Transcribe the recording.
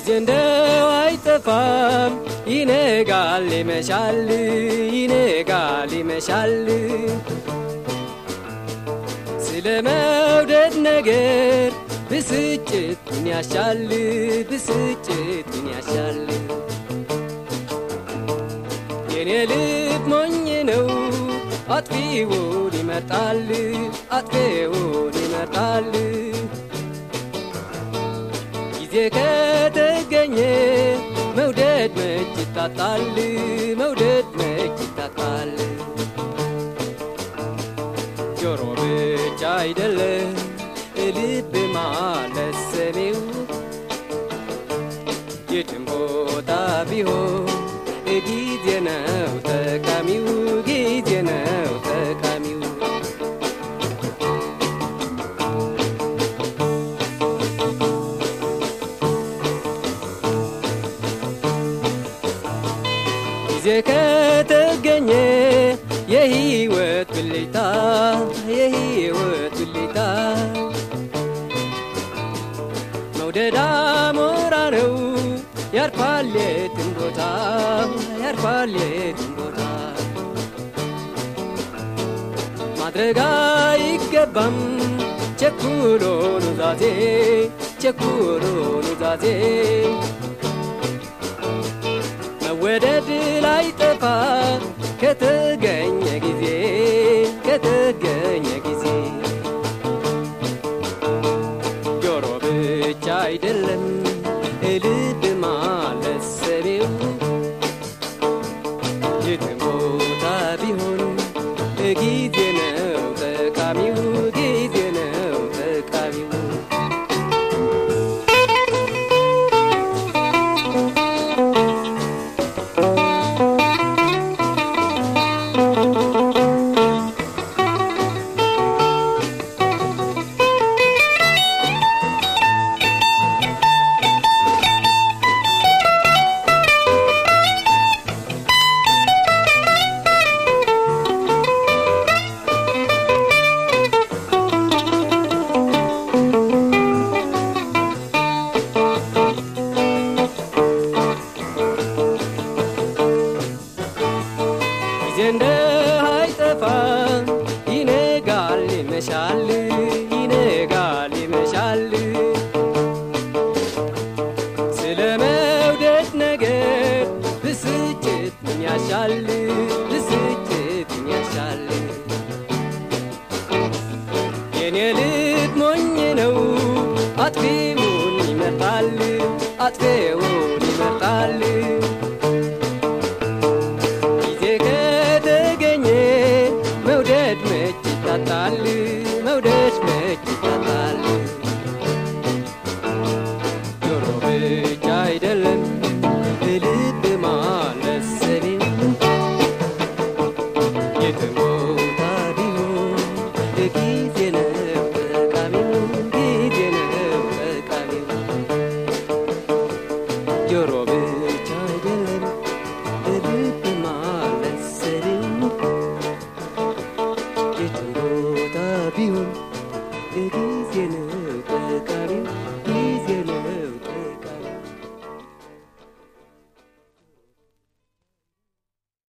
ጊዜ እንደው አይጠፋም ይነጋል ይመሻል ይነጋል ይመሻል ስለ መውደድ ነገር ብስጭትን ያሻል ብስጭትን ያሻል የኔ ልብ ሞኝ ነው አጥፊውን ይመርጣል አጥፊውን ይመርጣል ጊዜ ከተገኘ መውደድ መች ይታጣል መውደድ መች ይታጣል ጆሮ ብቻ አይደለም ልብ ማለት ሰሚው የትም ቦታ ቢሆን ጊዜ ነው ጠቃሚው ጊዜ ነው ጠቃሚው ጊዜ ከተገኘ የህይወት ብልጭታ የህይወት ብልጭታ መውደድ አሞራ ነው ያርፋል የትም ቦታ ያርፋል የትም ቦታ ማድረግ አይገባም ቸኩሎ ኑዛዜ ቸኩሎ ኑዛዜ መወደድ ላይ ጠፋ ከተገኘ ጊዜ ከተገኘ ጊዜ ጆሮ ብቻ አይደለም ልብ ማለት ሰቤው የትም ቦታ ቢሆን ጊዜ ነው ጠቃሚው ጊዜ ነው ጠቃሚው ጊዜ እንደ አይጠፋ ይነጋል ይመሻል